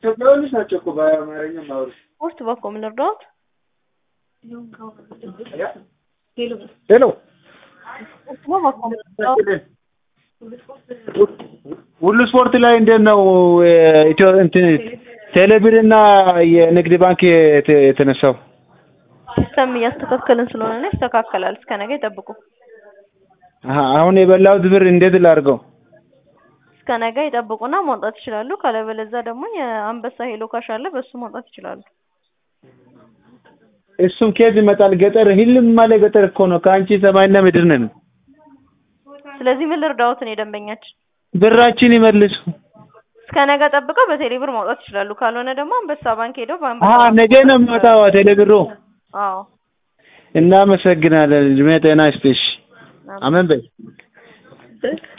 ኢትዮጵያውያኖች ናቸው እኮ በአማርኛ ማውሩ። ስፖርት በኮም ልርዳዎት? ሄሎ ስፖርት በኮም ልርዳዎት? ሁሉ ስፖርት ላይ እንዴት ነው ኢትዮ እንትን ቴሌብር እና የንግድ ባንክ የተ- የተነሳው? ሲስተም እያስተካከልን ስለሆነ ነው ይስተካከላል። እስከ ነገ ይጠብቁ። አሀ፣ አሁን የበላሁት ብር እንዴት ላድርገው? እስከ ነገ ይጠብቁና ማውጣት ይችላሉ። ካለበለዚያ ደግሞ የአንበሳ ሄሎ ካሽ አለ፣ በሱ ማውጣት ይችላሉ። እሱም ኬዝ ይመጣል። ገጠር ህልም ማለ ገጠር እኮ ነው። ከአንቺ ሰማይና ምድር ነን። ስለዚህ ምን ልርዳዎት? እኔ ደንበኛችን ብራችን ይመልሱ። እስከ ነገ ጠብቀው በቴሌ ብር ማውጣት ይችላሉ። ካልሆነ ደግሞ አንበሳ ባንክ ሄደው አሀ፣ በአንበሳ ነገ ነው የሚወጣው ቴሌብሩ። አዎ እናመሰግናለን። እድሜ ጤና ይስጥሽ። አሜን በይ።